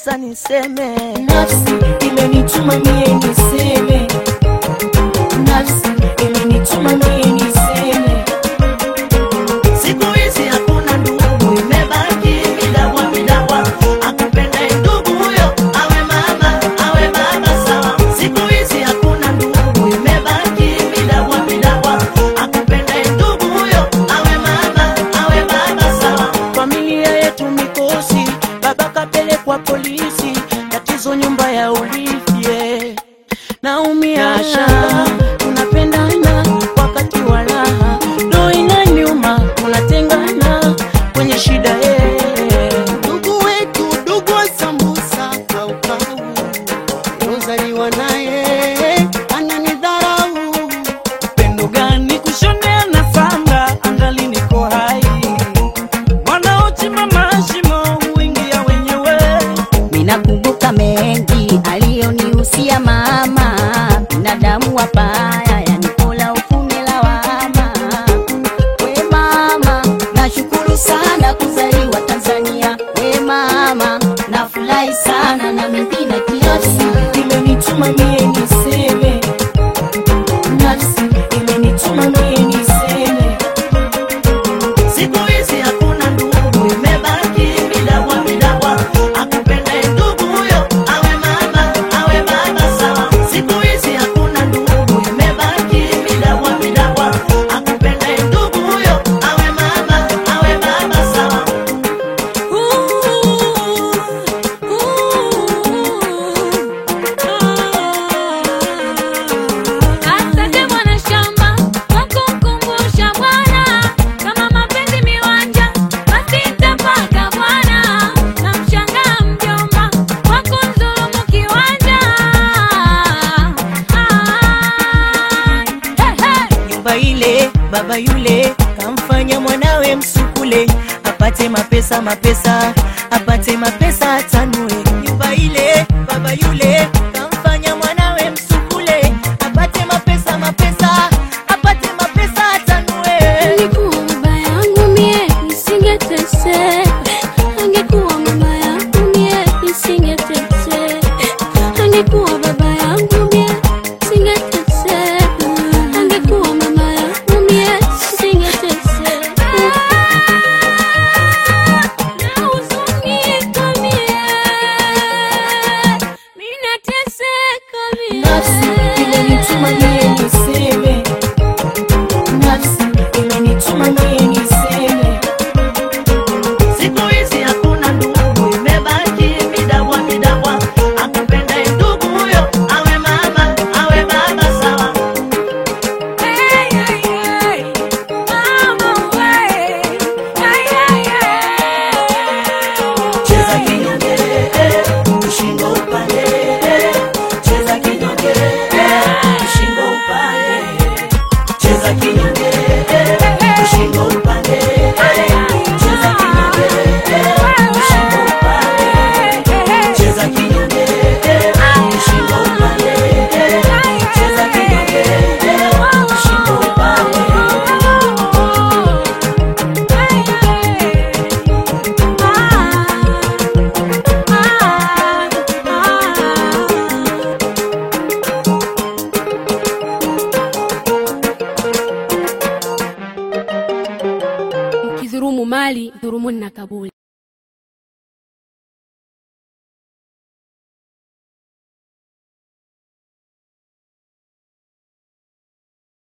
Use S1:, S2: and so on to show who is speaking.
S1: sasa niseme
S2: nafsi imenituma mie niseme, nafsi imenituma mie niseme,
S1: siku hizi hakuna ndugu imebaki midawa midawa akupenda ndugu huyo awe mama awe baba sawa siku hizi hakuna ndugu imebaki midawa midawa akupenda ndugu huyo awe mama awe baba sawa familia yetu mikosi baba kapelekwa polisi tatizo nyumba ya ulifye naumia shamba tunapendana wakati wa raha ndo inaniuma tunatengana kwenye shida ye
S2: ndugu wetu, ndugu wa sambusa kaukau, rozaliwa naye ananidharau,
S1: pendo gani kushonea na sanga angali niko hai wanaochimba mashimo huingia wenyewe
S3: Minakumbuka mengi aliyonihusia mama, binadamu wabaya yanikola ufune lawama. We mama, nashukuru sana kuzaliwa Tanzania. We mama, nafurahi sana na mengine
S2: nafsi
S3: kiasi
S2: imenituma mie niseme, nafsi imenituma mie niseme,
S1: siku hizi hakuna ndugu imebaki midawa midawa akupenda ndugu huyo awe mama awe baba sawa siku hizi hakuna ndugu imebaki midawa midawa akupenda ndugu huyo awe mama awe baba sawa
S4: Asante mwana shamba kwa kumkumbusha Bwana, kama mapenzi miwanja basi nitapata Bwana. Namshangaa mjomba kwa kunidhulumu kiwanja. Ah, hey, hey.
S2: nyumba ile baba yule kamfanya mwanawe msukule, apate mapesa mapesa, apate mapesa atanue. Nyumba ile baba yule kamfanya mwanawe msukule, apate mapesa mapesa, apate mapesa atanue.
S4: Angekuwa baba yangu mie nisingeteseka, angekuwa mama yangu mie nisingeteseka, angekuwa baba yangu mie nisingeteseka, angekuwa mama yangu mie nisingeteseka. Nahuzunika mie, minateseka mie.
S2: Nafsi imenituma mie niseme, nafsi imenituma mie niseme,
S1: siku hizi hakuna ndugu imebaki midawa midawa akupenda ndugu huyo awe mama awe baba sawa
S4: Hey, hey, hey, mama we, hey, hey, hey.
S1: cheza kinyonge ushingo upande cheza kinyonge ushingo upande cheza kinyonge ushingo upande cheza kinyonge ushingo upande cheza kinyonge ushingo upande cheza kinyonge ushingo upande
S4: Mkidhurumu mali dhurumuni na kaburi.